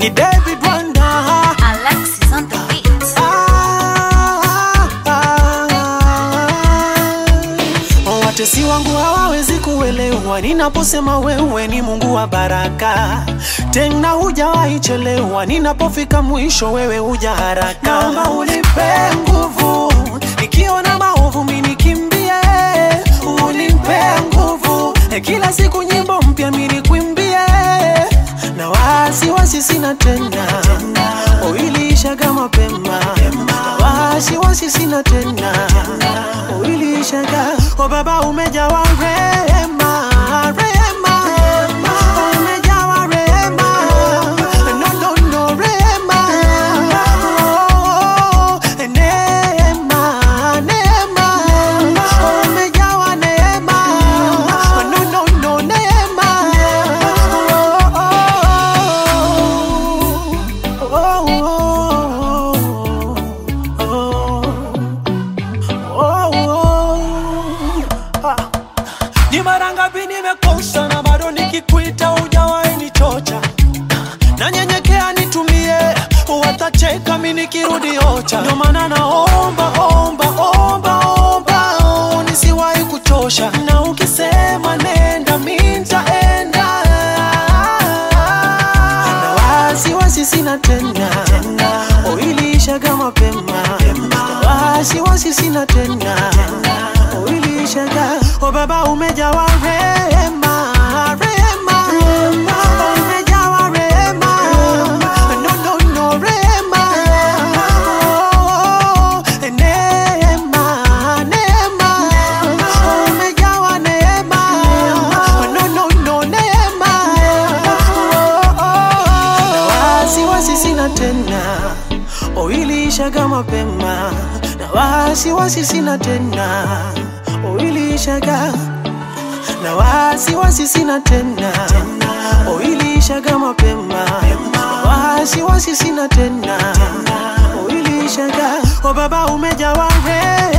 ni David Wanda. Alexis on the beat. Ah, ah, ah. Watesi wangu hawawezi kuelewa ninaposema wewe ni Mungu wa baraka, tena hujawahi chelewa. Ninapofika mwisho, wewe huja haraka. Naomba unipe nguvu, nikiona maovu mimi nikimbie, unipe nguvu, kila siku nyimbo mpya mimi nikwimbie, na wasiwasi sina tena, uiliishaga mapema, na wasiwasi sina tena, uiliishaga. O Baba umejawa rehema, rehema, umejawa rehema, no, no, no, rehema, oh, neema, neema, umejawa neema, no, no, no, neema, oh, oh, oh, oh, oh, oh. Ah. Ni mara ngapi nimekosa na bado nikikuita hujawahi nichocha, nanyenyekea nitumie, watacheka mi nikirudi ocha. Ndio maana naomba omba omba omba, oh, nisiwahi kuchosha, na ukisema nenda mi nitaenda, na wasiwasi sina tena, uiliishaga mapema, na wasiwasi sina tena, uiliishaga. O Baba umejawa rehema, rehema, umejawa rehema, no, no, no, rehema, oh, neema, neema, umejawa neema, no, no, no, neema, oh, oh, na wasiwasi sina tena, uiliishaga mapema, na wasiwasi sina tena, uiliishaga na wasiwasi sina tena, uiliishaga mapema, na wasiwasi sina tena, uiliishaga. O Baba umejawa rehema